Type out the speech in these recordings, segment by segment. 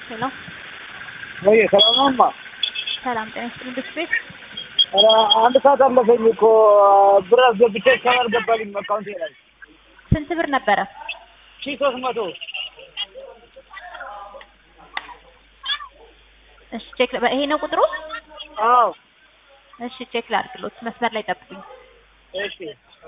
ሄሎ ወይ ሰላም ነው እማ? ሰላም ጤና ይስጥልኝ ብስት ቤት ኧረ አንድ ሰዓት አለፈኝ እኮ ብር አስገብቼ እስካሁን አልገባልኝም አካውንቴ ላይ ስንት ብር ነበረ? ሺህ ሦስት መቶ እሺ ቼክ ይሄ ነው ቁጥሩ? አዎ እሺ ቼክ ላድርግሎት መስመር ላይ ጠብቁኝ። እሺ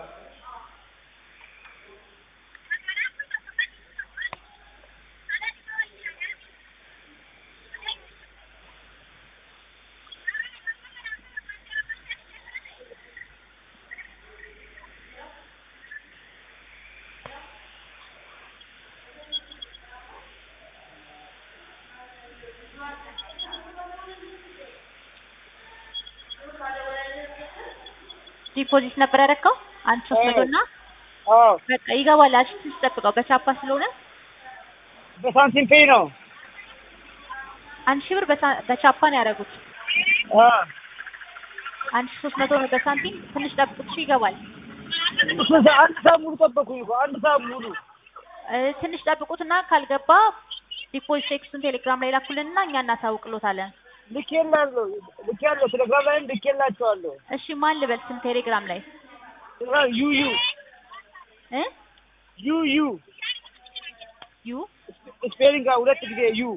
ዲፖዚት ነበር ያደረከው አንድ ሶስት መቶ እና አዎ በቃ ይገባል። አሽ ትንሽ ጠብቀው በቻፓ ስለሆነ በሳንቲም ፔይ ነው አንድ ሺህ ብር በሳ- በቻፓ ነው ያደረጉት። አ አንድ ሺህ ሶስት መቶ ነው በሳንቲም ትንሽ ጠብቁት። እሺ ይገባል። አንድ ሰዓት ሙሉ ጠበኩኝ እኮ አንድ ሰዓት ሙሉ እ ትንሽ ጠብቁትና ካልገባ ዲፖዚት ቴክስቱን ቴሌግራም ላይ ላኩልንና እኛ እናሳውቅሎታለን። ልኬላለሁ ልኬያለሁ ቴሌግራም ላይም ልኬላቸዋለሁ እሺ ማን ልበል ስም ቴሌግራም ላይ ዩ ዩ እ ዩ ዩ ዩ ስፔሊንግ ሁለት ጊዜ ዩ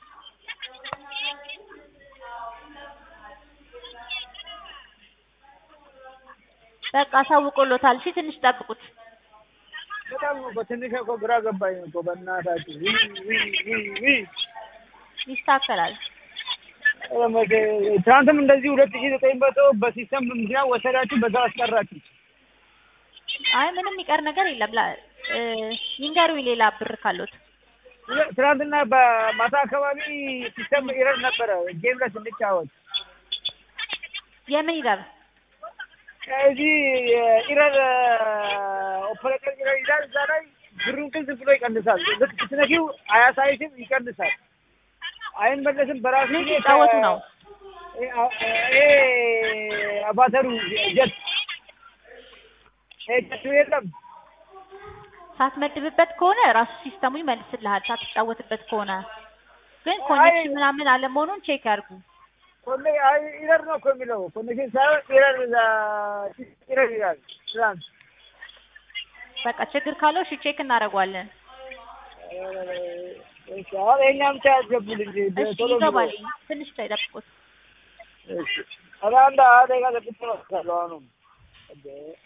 በቃ አሳውቆሎታል። እሺ ትንሽ ጠብቁት። በጣም እኮ ትንሽ እኮ ግራ ገባኝ እኮ በእናታችሁ ዊ ዊ ዊ ዊ ይስተካከላል። ኧረ መቼ- ትናንትም እንደዚህ ሁለት ሺህ ዘጠኝ መቶ በሲስተም ምክንያት ወሰዳችሁ በዛው አስቀራችሁ አይ ምንም የሚቀር ነገር የለም። ላ እ ይንገሩኝ ሌላ ብር ካሉት ትናንትና በማታ አካባቢ ሲስተም ኢረር ነበረ ጌም ላይ ስንጫወት የምን ይላል? እዚህ ኢረር ኦፐሬተር ኢረር ይላል እዛ ላይ ብሩን ግን ዝም ብሎ ይቀንሳል ልክ ስትነኪው አያሳይሽም ይቀንሳል አይመለስም በራሱ ምን ጊዜ ሲጫወቱ ነው? ይሄ አባተሩ ጀት ይሄ ጀቱ የለም ሳትመድብበት ከሆነ ራሱ ሲስተሙ ይመልስልሃል። ሳትጫወትበት ከሆነ ግን ኮኔክሽን ምናምን አለመሆኑን ቼክ ያድርጉ። ኮኔ አይ ኢረር ነው እኮ የሚለው ኮኔክሽን ሳይሆን ኢረር እዛ ኢረር ይላል ትናንት በቃ ችግር ካለው እሺ ቼክ እናደርገዋለን። እሺ አሁን የእኛም ብቻ ያስገቡል እንጂ እሺ ቶሎ ብሎ። ይገባል። ትንሽ ላይ ጠብቁት። እሺ ኧረ አንድ ሀያ ደቂቃ ጠብቄ እመጣለሁ አሁንም እንዴ